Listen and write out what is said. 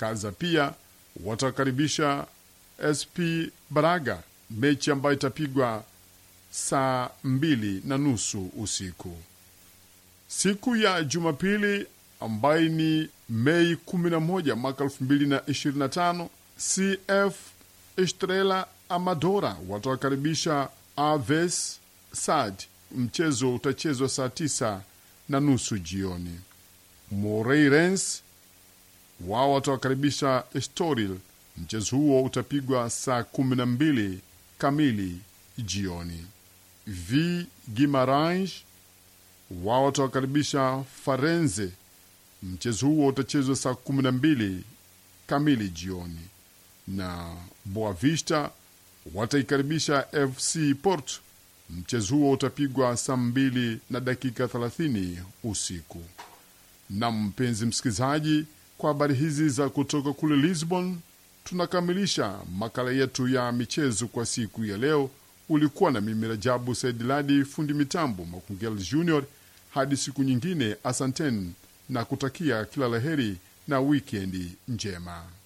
Kaza pia watakaribisha SP Braga, mechi ambayo itapigwa saa mbili na nusu usiku. Siku ya Jumapili ambayo ni Mei 11 mwaka 2025, CF Estrela Amadora watawakaribisha Aves Sad. Mchezo utachezwa saa tisa na nusu jioni. Moreirense wao watawakaribisha Estoril. Mchezo huo utapigwa saa kumi na mbili kamili jioni. V Gimarange wao watawakaribisha Farenze. Mchezo huo utachezwa saa kumi na mbili kamili jioni, na Boavista wataikaribisha FC Porto. Mchezo huo utapigwa saa mbili na dakika 30 usiku. Na mpenzi msikilizaji, kwa habari hizi za kutoka kule Lisbon, tunakamilisha makala yetu ya michezo kwa siku ya leo. Ulikuwa na mimi Rajabu Saidiladi, fundi mitambo Makungel Junior. Hadi siku nyingine, asanteni na kutakia kila laheri na wikendi njema.